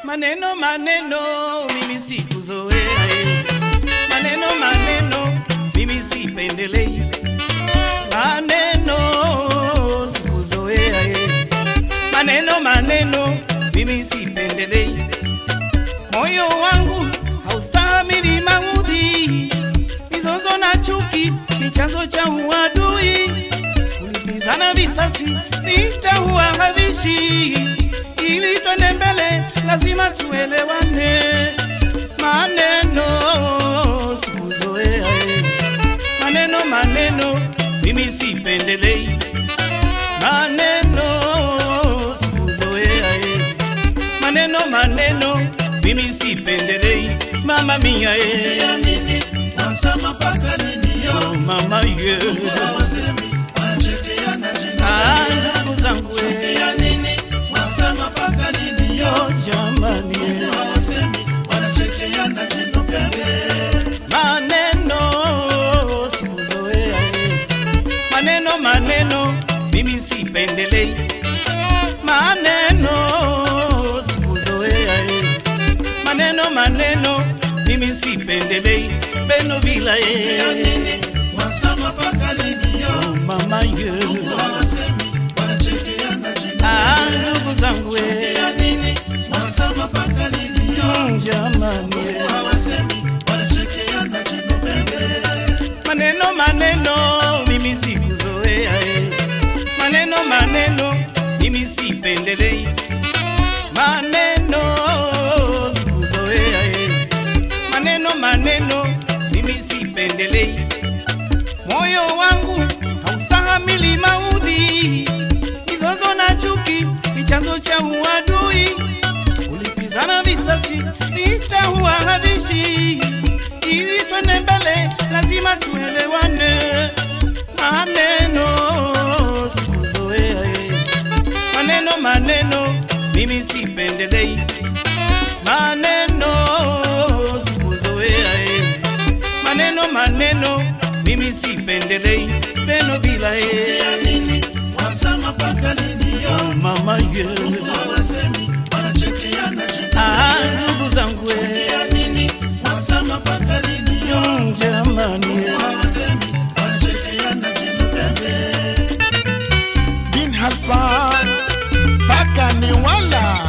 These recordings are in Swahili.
Maneno maneno mimi sikuzoea, eh. maneno maneno mimi sipendelei, maneno sikuzoea, eh. maneno maneno mimi sipendelei, moyo wangu haustahimili maudhi, mizozo na chuki ni chanzo cha uadui, kulipizana visasi nitaua havishi ili twende mbele lazima tuelewane. Maneno sikuzoea, eh. maneno maneno mimi sipendelei, maneno sikuzoea, eh. maneno maneno mimi sipendelei, mama mia eh. Ya nini wasema mpaka nini yo oh, mama ye hawasemi wanachekeana jino ah, ndugu zangu eh. ya nini wasema mpaka nini yo oh, jamani eh. hawasemi wanachekeana jino pembe maneno sikuzoea eh. maneno maneno mimi sipendelei maneno sikuzoea eh. maneno maneno mimi sipendelei beno vila ya eh. nini wasema mpaka nini yo oh, mama ye hawasemi wanachekeana jino ah, ndugu zangu eh. ya nini wasema mpaka nini yo Mm, jamani eh. hawasemi wanachekeana jino pembe maneno maneno mimi sikuzoea eh. maneno maneno mimi sipendelei maneno sikuzoea eh. maneno maneno mimi sipendelei moyo wangu haustahamili maudhi mizozo na chuki ni chanzo cha uadui kulipizana visasi nitaua havishi ili twende mbele lazima tuelewane maneno sikuzoea eh. maneno maneno mimi sipendelei maneno sikuzoea eh. maneno maneno mimi sipendelei peno bila ya eh. nini wasema mpaka nini yo oh, mama ye hawasemi wanachekeana jino ah, ndugu zangu eh. ya nini wasema mpaka lini yo Mm, jamani eh. hawasemi wanachekeana jino pembe bin Halfan mpaka ni wala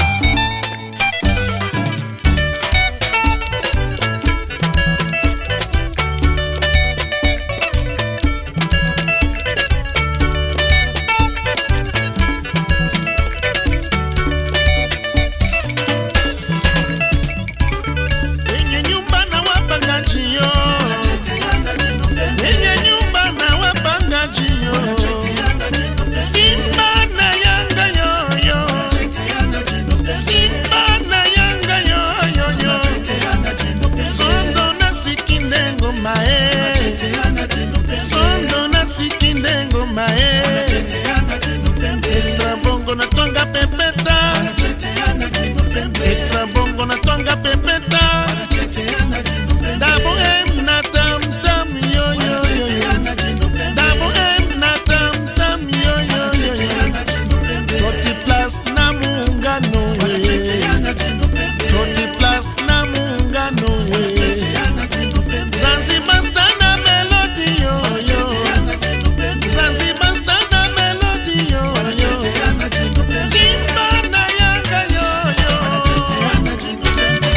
wenye nyumba na wapangaji yo wanachekeana jino pembe wenye nyumba na wapangaji yo wanachekeana jino pembe Simba na Yanga yoyo wanachekeana jino pembe Simba na Yanga yoyoyo wanachekeana jino pembe Sondo na sikinde ngoma e wanachekeana jino pembe Sondo na sikinde ngoma e wanachekeana jino pembe Extra bongo na twanga pepeta wanachekeana jino pembe Extra bongo na twanga pepeta wanachekeana jino pembe Dabo em na tam tam yo yo yo yo wanachekeana jino pembe Dabo em na tam tam yo yo yo yo wanachekeana jino pembe Toti plus na muungano ye wanachekeana jino pembe Toti plus na muungano ye wanachekeana jino pembe Zanzibar star na melody yo yo wanachekeana jino pembe Zanzibar star na melody yo yo wanachekeana jino pembe Simba na Yanga yo yo wanachekeana jino pembe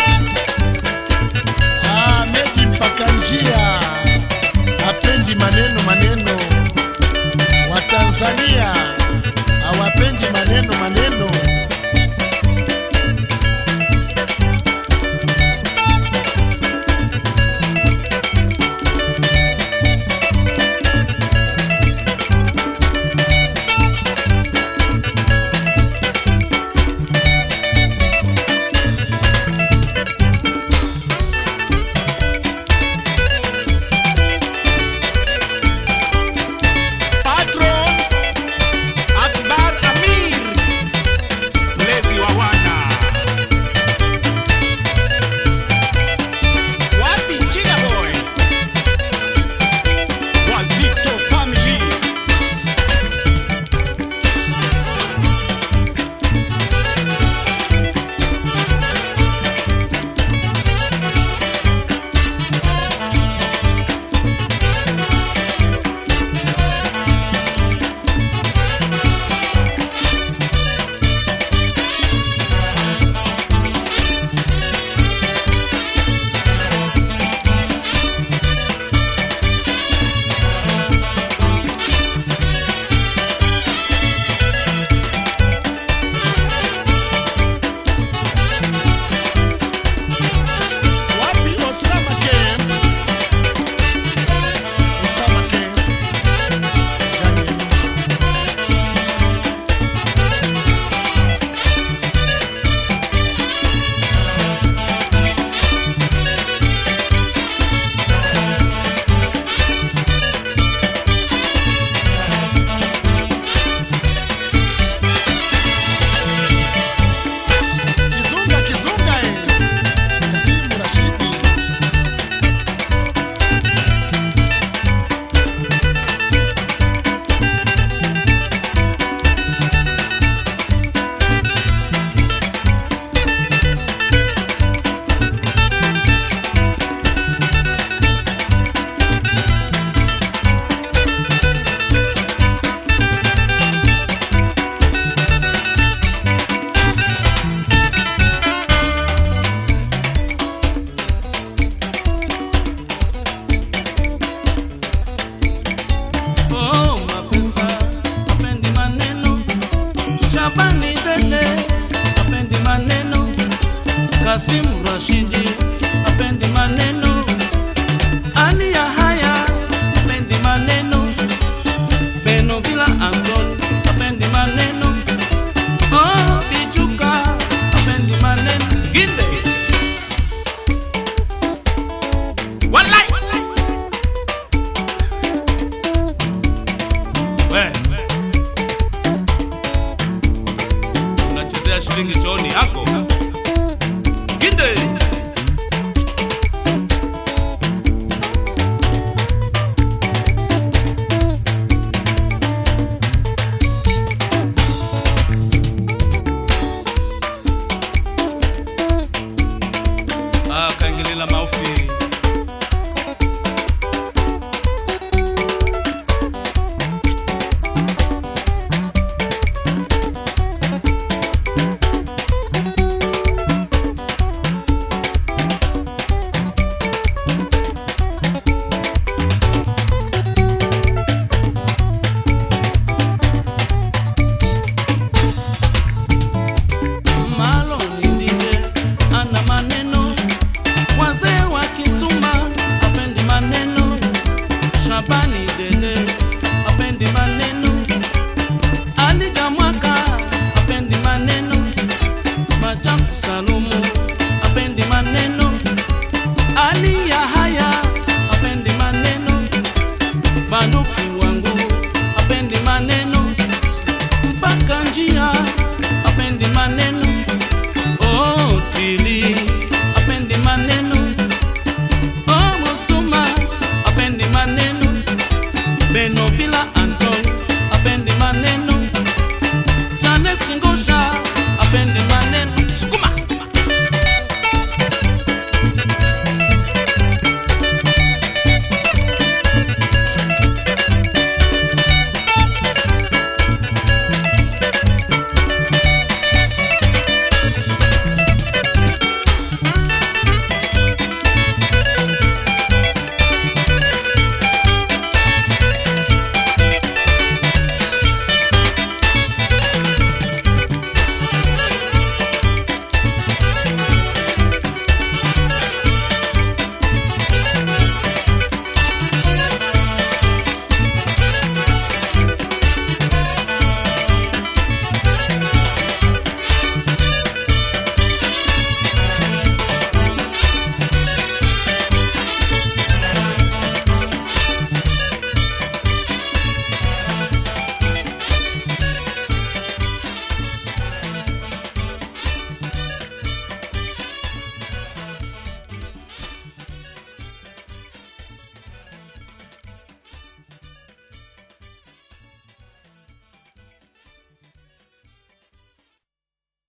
Ah, Medi mpaka njia hapendi maneno maneno wa Tanzania hawapendi maneno maneno Patron Akbar Amir Shabani Bende apendi maneno, Kasim Rashidi apendi maneno, Ali Yahaya apendi maneno, Beno Vila Anton apendi maneno, Oh Bichuka apendi maneno, Ginde Walai We unachezea shilingi chooni yako Ginde